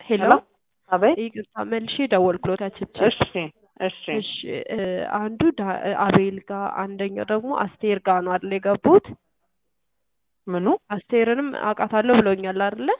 ሄሎ ሄሎ አቤት። ይቅርታ መልሼ ደወልኩሎታችን እሺ እሺ እሺ እ አንዱ ዳ- አቤል ጋር አንደኛው ደግሞ አስቴር ጋር ነው አይደል የገቡት ምኑ? አስቴርንም አውቃታለሁ ብለውኛል አይደለ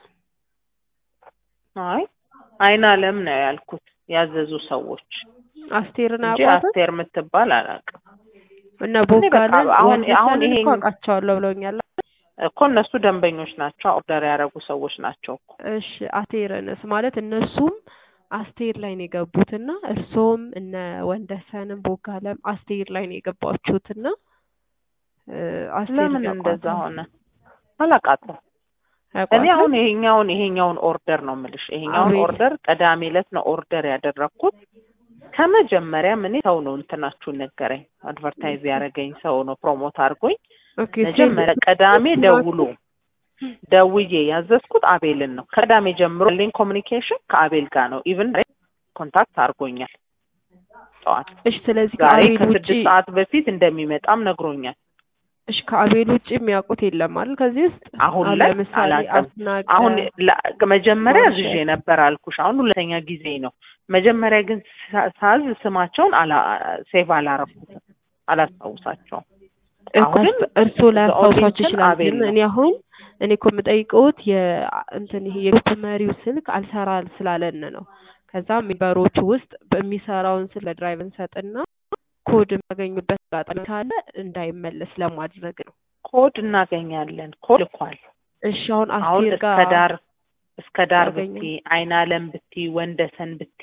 አይ አይን አለም ነው ያልኩት ያዘዙ ሰዎች አስቴርን እንጂ አውቃትም አስቴር የምትባል አላውቅም እና እኔ በቃ ቦጋለን አሁን አሁን ወንደሰንን ይሄ እኮ አውቃቸዋለሁ ብለውኛል እኮ እነሱ ደንበኞች ናቸው፣ ኦርደር ያደረጉ ሰዎች ናቸው እኮ። እሺ አስቴርንስ ማለት እነሱም አስቴር ላይ ነው የገቡትና እርሶም እነ ወንደሰንም ቦጋለም አስቴር ላይ ነው የገባችሁትና እ አስቴር ለምን ያውቋታል። እንደዛ ሆነ? አላውቃትም። እኔ ያውቋታል? አሁን ይሄኛውን ይሄኛውን ኦርደር ነው የምልሽ። ይሄኛውን አቤት። ኦርደር ቅዳሜ ዕለት ነው ኦርደር ያደረግኩት። ከመጀመሪያም እኔ ሰው ነው እንትናችሁን ነገረኝ፣ አድቨርታይዝ ያደረገኝ ሰው ነው ፕሮሞት አድርጎኝ ኦኬ መጀመሪያ ቅዳሜ ደውሎ ደውዬ ያዘዝኩት አቤልን ነው። ከቅዳሜ ጀምሮ ያለኝ ኮሚኒኬሽን ከአቤል ጋር ነው። ኢቭን ኮንታክት አድርጎኛል ጠዋት። እሺ ስለዚህ ዛሬ ከአቤል ውጪ ከስድስት ሰዓት በፊት እንደሚመጣም ነግሮኛል። እሺ ከአቤል ውጪ የሚያውቁት የለም አይደል ከዚህ ውስጥ አሁን አሁን ላይ ለምሳሌ አላውቅም። አስናቀ አሁን ላ- መጀመሪያ ማርሸት። አዝዤ ነበር አልኩሽ። አሁን ሁለተኛ ጊዜ ነው። መጀመሪያ ግን ሳ- ሳዝ ስማቸውን አላ ሴቭ አላረኩትም፣ አላስታውሳቸውም። እኮ አሁን ግን እርስዎ ላያስታውሷቸው ኦዲየንስን ይችላል። አቤል ግን ነው። እኔ አሁን እኔ እኮ የምጠይቀውት የእንትን ይሄ የግሩፕ መሪው ስልክ አልሰራ ስላለን ነው። ከዛ ሜምበሮቹ ውስጥ በሚሰራውን ስልክ ለድራይቨር እንሰጥና ኮድ የሚያገኙበት አጋጣሚ ካለ እንዳይመለስ ለማድረግ ነው። ኮድ እናገኛለን። ኮድ ልኳል። እሺ አሁን አሁን አስቴር እስከ ጋር ዳር እስከ ዳር ያገኘ- ብቲ አይን አለም ብቲ ወንደሰን ብቲ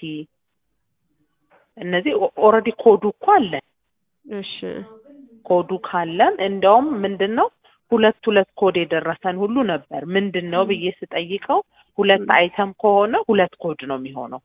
እነዚህ ኦልሬዲ ኮዱ እኮ አለን። እሺ ኮዱ ካለን እንደውም ምንድን ነው ሁለት ሁለት ኮድ የደረሰን ሁሉ ነበር። ምንድን ነው ብዬ ስጠይቀው ሁለት ም። አይተም ከሆነ ሁለት ኮድ ነው የሚሆነው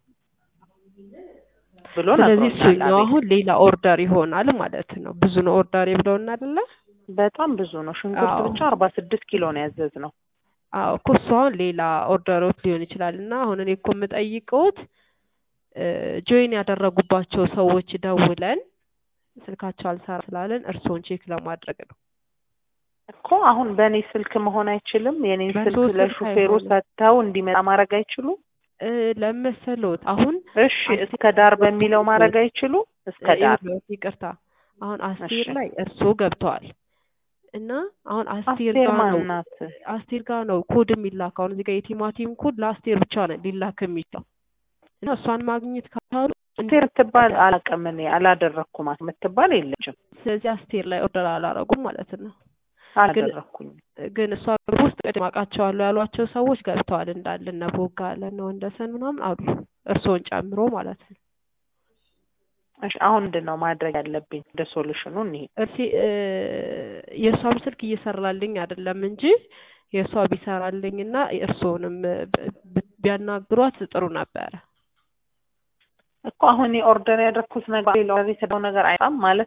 ብሎ ስለዚህ ነግሮኛል። እሱኛው አቤል። አሁን ሌላ ኦርደር ይሆናል ማለት ነው። ብዙ ነው ኦርደር ብለውና አይደለ? በጣም ብዙ ነው። ሽንኩርት አዎ። ብቻ አርባ ስድስት ኪሎ ነው ያዘዝ ነው። አዎ እኮ እሱ አሁን ሌላ ኦርደሮች ሊሆን ይችላል እና አሁን እኔ እኮ የምጠይቀውት ጆይን ያደረጉባቸው ሰዎች ደውለን ስልካቸው አልሰራ ስላለን እርስዎን ቼክ ለማድረግ ነው። እኮ አሁን በእኔ ስልክ መሆን አይችልም። የኔን በሰው ስልክ ስልክ ለሹፌሩ አይሆንም። ሰጥተው እንዲመጣ ማድረግ አይችሉም። እ ለመሰሎት አሁን እሺ እስከ ዳር በሚለው ማድረግ አይችሉም። እስከ ዳር ይኸውልዎት፣ ይቅርታ አሁን አስቴር እሺ። ላይ እርስዎ ገብተዋል እና አሁን አስቴር አስቴር ጋር ነው ማናት? አስቴር ጋር ነው ኮድ የሚላከው። አሁን እዚህ ጋር የቲማቲም ኮድ ለአስቴር ብቻ ነው ሊላክ የሚችለው እና እሷን ማግኘት ካሉ አስቴር የምትባል አላውቅም እኔ አላደረግኩም። የምትባል የለችም። ስለዚህ አስቴር ላይ ኦርደር አላረጉም ማለት ነው። አላደረግኩኝም። ግን እሷ ግሩፕ ውስጥ ቅድም አውቃቸዋለሁ ያሏቸው ሰዎች ገብተዋል እንዳለ እነ ቦጋለ እነ ወንደሰን ምናምን አሉ እርስዎን ጨምሮ ማለት ነው። እሺ አሁን ምንድን ነው ማድረግ ያለብኝ? ወደ ሶሉሽኑ እንሂድ። እርሲ እ የእሷም ስልክ እየሰራልኝ አይደለም እንጂ የእሷ ቢሰራልኝ እና እርስዎንም ብ- ብ- ቢያናግሯት ጥሩ ነበረ። እኮ አሁን ኦርደር ያደረኩት ነገር ሌላ የተደው ነገር አይጣም ማለት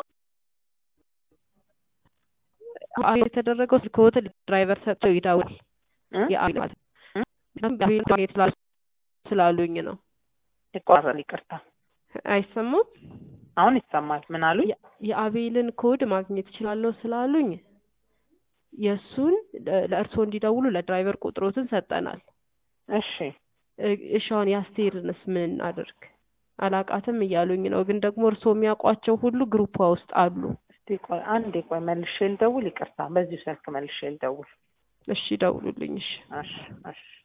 አሁን የተደረገው ስልክዎት ድራይቨር ሰጥቶ ይደውል እ? የአቤል ማለት እ? ነው። አቤል ማግኘት ስላሉ- ስላሉኝ ነው። ይቆራረጥ። ይቅርታ አይሰማም? አሁን ይሰማል። ምን አሉኝ? የ- የአቤልን ኮድ ማግኘት እችላለሁ ስላሉኝ የእሱን ለ- ለእርስዎ እንዲደውሉ ለድራይቨር ቁጥሮትን ሰጠናል። እሺ እ- እሺ አሁን የአስቴርንስ ምን አድርግ? አላቃትም እያሉኝ ነው። ግን ደግሞ እርስዎ የሚያውቋቸው ሁሉ ግሩፓ ውስጥ አሉ። እስቲ ቆይ አንዴ ቆይ መልሼ ልደውል። ይቅርታ በዚሁ ስልክ መልሼ ልደውል። እሺ ደውሉልኝ። እሺ እሺ እሺ